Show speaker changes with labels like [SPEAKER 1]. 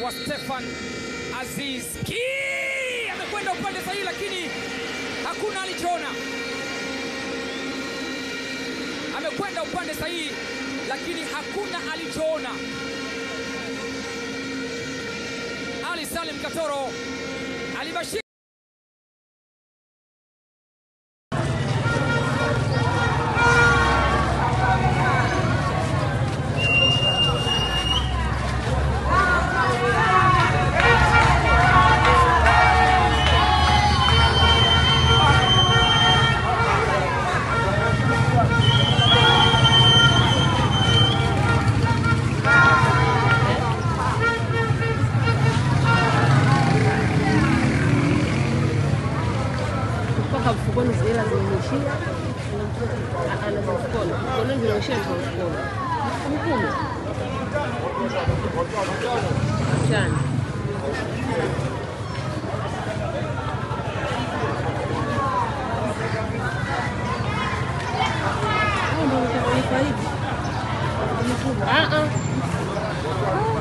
[SPEAKER 1] anaitwa Stefan Aziz Ki amekwenda upande sahihi, lakini hakuna alichoona. Amekwenda upande sahihi, lakini hakuna alichoona. Ali Salim Katoro alibashiri
[SPEAKER 2] mpaka mfukoni zile zimemwishia, ana mfukoni mkononi zinaishia kwa mfukoni. Mkumi chani Ah, ah.